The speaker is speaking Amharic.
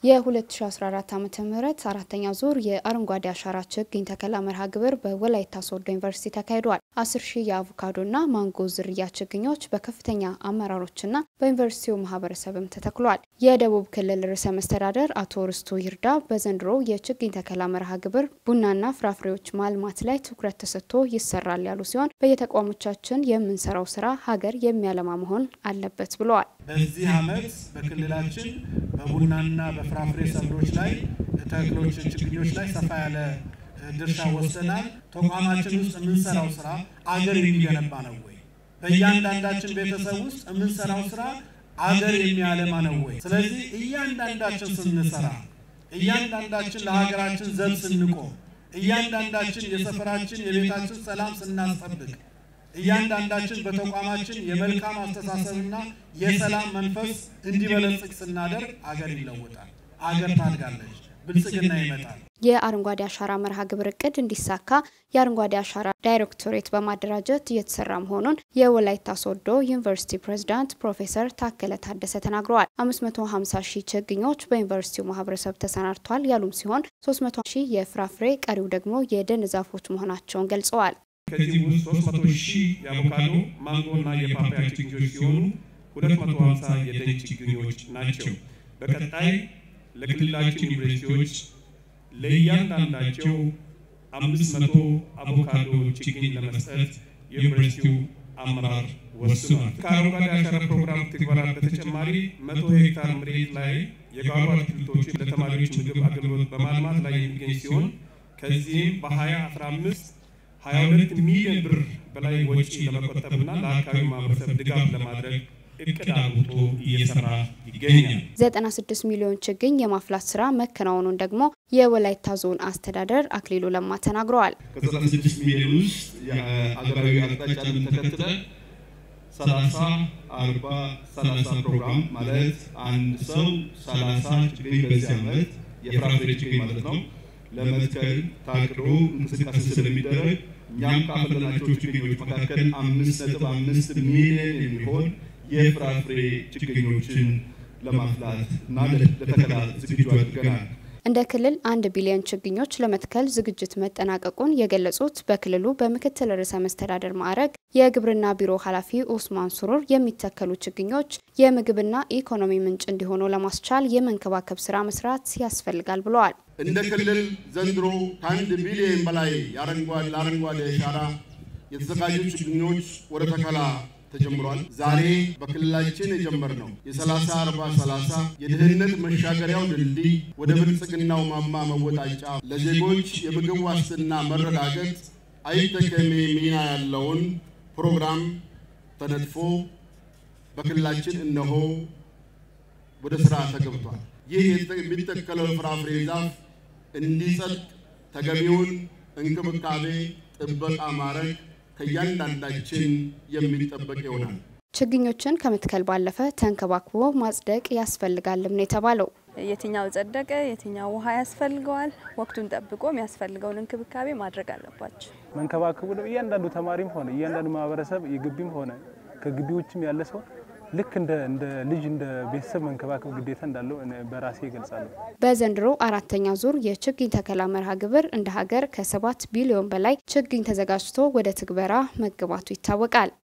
የ2014 ዓ ም አራተኛ ዙር የአረንጓዴ አሻራ ችግኝ ተከላ መርሃ ግብር በወላይታ ሶዶ ዩኒቨርሲቲ ተካሂዷል። አስር ሺህ የአቮካዶና ማንጎ ዝርያ ችግኞች በከፍተኛ አመራሮችና በዩኒቨርሲቲው ማህበረሰብም ተተክሏል። የደቡብ ክልል ርዕሰ መስተዳደር አቶ ርስቱ ይርዳ በዘንድሮ የችግኝ ተከላ መርሃ ግብር ቡናና ፍራፍሬዎች ማልማት ላይ ትኩረት ተሰጥቶ ይሰራል ያሉ ሲሆን በየተቋሞቻችን የምንሰራው ስራ ሀገር የሚያለማ መሆን አለበት ብለዋል። በዚህ ዓመት በክልላችን በቡናና በፍራፍሬ ሰብሎች ላይ ተክሎች፣ ችግኞች ላይ ሰፋ ያለ ድርሻ ወስደናል። ተቋማችን ውስጥ የምንሰራው ስራ አገር የሚገነባ ነው ወይ? በእያንዳንዳችን ቤተሰብ ውስጥ የምንሰራው ስራ አገር የሚያለማ ነው ወይ? ስለዚህ እያንዳንዳችን ስንሰራ፣ እያንዳንዳችን ለሀገራችን ዘብ ስንቆም፣ እያንዳንዳችን የሰፈራችን የቤታችን ሰላም ስናስጠብቅ እያንዳንዳችን በተቋማችን የመልካም አስተሳሰብና የሰላም መንፈስ እንዲበለጽግ ስናደርግ አገር ይለወጣል፣ አገር ታድጋለች፣ ብልጽግና ይመጣል። የአረንጓዴ አሻራ መርሃ ግብር እቅድ እንዲሳካ የአረንጓዴ አሻራ ዳይሬክቶሬት በማደራጀት እየተሰራ መሆኑን የወላይታ ሶዶ ዩኒቨርሲቲ ፕሬዝዳንት ፕሮፌሰር ታከለ ታደሰ ተናግረዋል። 550 ሺህ ችግኞች በዩኒቨርሲቲው ማህበረሰብ ተሰናድቷል ያሉም ሲሆን 300 ሺህ የፍራፍሬ ቀሪው ደግሞ የደን ዛፎች መሆናቸውን ገልጸዋል። ከዚህ ውስጥ 300 ሺህ የአቮካዶ ማንጎ እና የፓፓያ ችግኞች ሲሆኑ 250 የደን ችግኞች ናቸው። በቀጣይ ለክልላችን ዩኒቨርሲቲዎች ለእያንዳንዳቸው 500 አቮካዶ ችግኝ ለመስጠት የዩኒቨርሲቲው አመራር ወስኗል። ከአረንጓዴ አሻራ ፕሮግራም ትግበራ በተጨማሪ 100 ሄክታር መሬት ላይ የጓሮ አትክልቶችን ለተማሪዎች ምግብ አገልግሎት በማልማት ላይ የሚገኝ ሲሆን ከዚህም በ2015 22 ሚሊዮን ብር በላይ ወጪ ለመቆጠብና ለአካባቢው ማህበረሰብ ድጋፍ ለማድረግ እቅድ አውጥቶ እየሰራ ይገኛል። 96 ሚሊዮን ችግኝ የማፍላት ስራ መከናወኑን ደግሞ የወላይታ ዞን አስተዳደር አክሊሉ ለማ ተናግረዋል። ከ96 ሚሊዮን ውስጥ የአገራዊ አቅጣጫን ተከትለ 30 40 30 ፕሮግራም ማለት አንድ ሰው 30 ችግኝ በዚህ ዓመት የፍራፍሬ ችግኝ ማለት ነው ለመትከል ታቅዶ እንቅስቃሴ ስለሚደረግ እኛም ካፈለናቸው ችግኞች መካከል አምስት ነጥብ አምስት ሚሊዮን የሚሆን የፍራፍሬ ችግኞችን ለማፍላት እና ለተከላ ዝግጁ አድርገናል። እንደ ክልል አንድ ቢሊዮን ችግኞች ለመትከል ዝግጅት መጠናቀቁን የገለጹት በክልሉ በምክትል ርዕሰ መስተዳደር ማዕረግ የግብርና ቢሮ ኃላፊ ኡስማን ሱሩር የሚተከሉ ችግኞች የምግብና ኢኮኖሚ ምንጭ እንዲሆኑ ለማስቻል የመንከባከብ ስራ መስራት ያስፈልጋል ብለዋል። እንደ ክልል ዘንድሮ ከአንድ ቢሊዮን በላይ ለአረንጓዴ አሻራ የተዘጋጁ ችግኞች ወደ ተከላ ተጀምሯል። ዛሬ በክልላችን የጀመርነው የ30 40 30 የድህነት መሻገሪያው ድልድይ ወደ ብልጽግናው ማማ መወጣጫ ለዜጎች የምግብ ዋስትና መረጋገጥ አይተከሜ ሚና ያለውን ፕሮግራም ተነድፎ በክልላችን እነሆ ወደ ስራ ተገብቷል። ይህ የሚተከለው ፍራፍሬ ዛፍ እንዲጸድቅ ተገቢውን እንክብካቤ ጥበቃ ማድረግ ከእያንዳንዳችን የሚጠበቅ ይሆናል። ችግኞችን ከመትከል ባለፈ ተንከባክቦ ማጽደቅ ያስፈልጋልም ነው የተባለው። የትኛው ጸደቀ፣ የትኛው ውሃ ያስፈልገዋል፣ ወቅቱን ጠብቆ የሚያስፈልገውን እንክብካቤ ማድረግ አለባቸው። መንከባከቡ እያንዳንዱ ተማሪም ሆነ እያንዳንዱ ማህበረሰብ የግቢም ሆነ ከግቢ ውጭም ያለ ሰው ልክ እንደ እንደ ልጅ እንደ ቤተሰብ መንከባከብ ግዴታ እንዳለው በራሴ ይገልጻለሁ። በዘንድሮ አራተኛ ዙር የችግኝ ተከላ መርሃ ግብር እንደ ሀገር ከሰባት ቢሊዮን በላይ ችግኝ ተዘጋጅቶ ወደ ትግበራ መግባቱ ይታወቃል።